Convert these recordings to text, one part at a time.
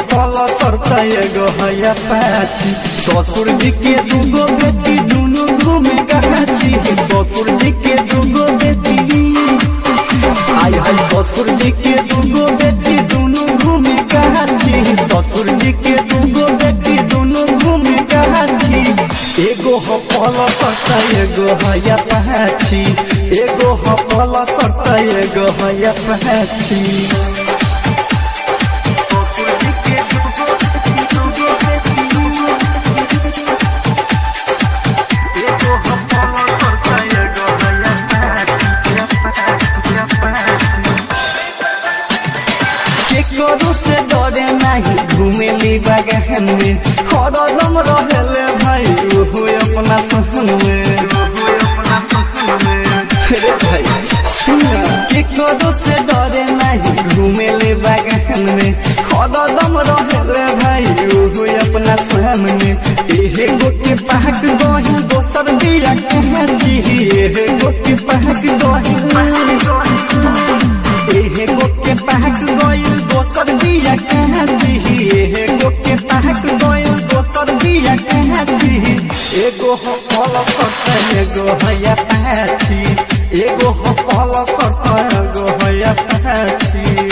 हपल सरत एगो है पाची ससुर जी के दूगो बेटी दुनू घूमे गाची ससुर जी के दूगो बेटी आय हाय ससुर जी के दूगो बेटी दुनू घूमे गाची ससुर जी के दूगो बेटी दुनू घूमे गाची एगो हपल सरत एगो है पाची एगो हपल सरत एगो है पाची केकरो से डरे नहीं घूमेली बगहन में हरदम रहेले भाई ओहो अपना सहन में रे भाई सुना केकरो से डरे नहीं घूमेले बगहन में हरदम रहेले भाई ओहो अपना सहन में एहे गोटे पहक दही दोसर बिया कहाँ जी एहे गोटे पहक दही एहे गोके पहक गइल दोसर बिया कहाँ जी एहे गोके पहक गइल दोसर बिया कहाँ जी एगो हो फल सत एगो हया पाछी एगो हो फल सत एगो हया पाछी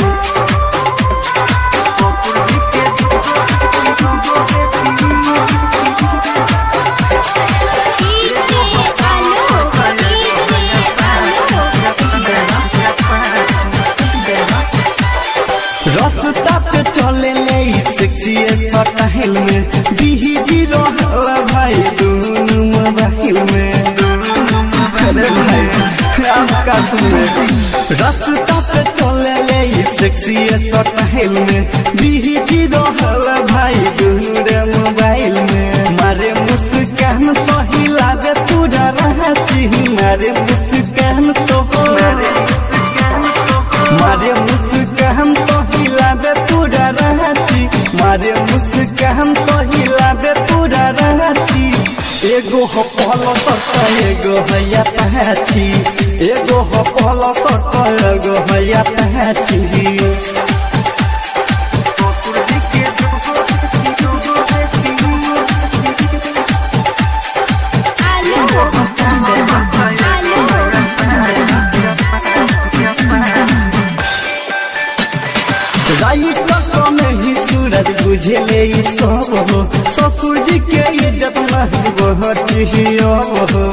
डीजे आलोक डीजे रास्ता पे चले ले सेक्सी स्टाइल में बिही जी रहल भाई दोनों मोबाइल में अरे भाई आपका सुने रास्ता पे चले ले सेक्सी स्टाइल में बिही जी रहल भाई दोनों रे मोबाइल में मारे मुस्कान तो हिलावे पूरा रहती मारे मुस्कान तो मारे मुस्कान तो हिलावे पूरा रहती मारे मुस्कान तो हिलावे पूरा रहती एगो हो पहला सत एगो हैया पाछी एगो हो पहला सत एगो हैया पाछी आलोक आलोक राइट में ही सूरज बुझले ई सब हो ससुर जी के इज्जत नहीं बहुत ही अब हो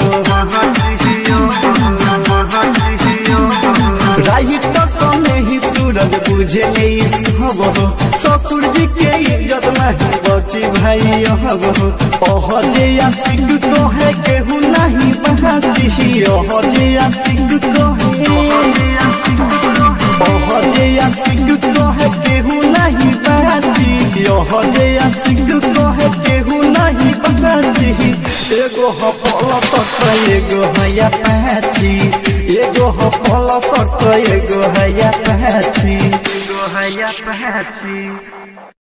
राइट में ही सूरज बुझले ई सब हो ससुर जी के इज्जत नहीं बची भाई अब हो ओह जे आशिक तो है केहू नहीं बहाची ओह जे आशिक तो है ओह जे आशिक तो है केहू नहीं बाजी ओह जे आशिक तो है केहू नहीं बाजी एगो हो पल सट एगो हैया पाछी एगो हो पल सट एगो हैया पाछी एगो हैया पाछी